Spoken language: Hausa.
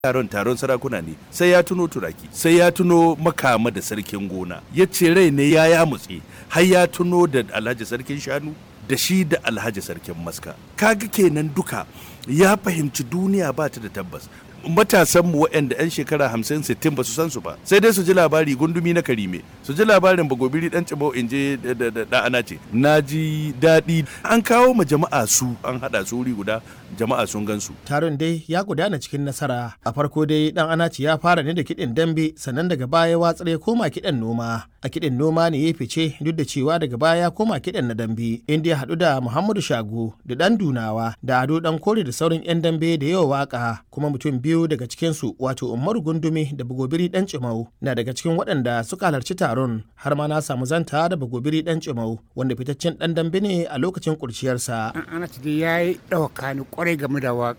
taron taron sarakuna ne sai ya tuno turaki sai ya tuno makama da sarkin gona ya ce rai ne ya ya mutse har ya tuno da alhaji sarkin shanu da shi da alhaji sarkin maska kaga kenan duka ya fahimci duniya ba ta da tabbas matasan mu waɗanda 'yan shekara hamsin sittin ba su san su ba sai dai su ji labari gundumi na karime su ji labarin bagobiri dan cibau in je da ana ce na ji daɗi an kawo ma jama'a su an haɗa su wuri guda jama'a sun gan su taron dai ya gudana cikin nasara a farko dai dan anaci ya fara ne da kiɗin dambe sannan daga baya watsar ya koma kiɗan noma a kiɗin noma ne ya fice duk da cewa daga baya ya koma kiɗan na dambe inda ya haɗu da muhammadu shago da ɗan dunawa da ado ɗan kore da sauran 'yan dambe da yawa waka kuma mutum biyu daga cikinsu wato umaru gundumi da bagobiri ɗan cimau na daga cikin waɗanda suka halarci taron har ma na samu zanta da bagobiri ɗan cimau wanda fitaccen ɗan dambe ne a lokacin kurciyarsa. an ana dai ya yi ɗauka ni kwarai game da waka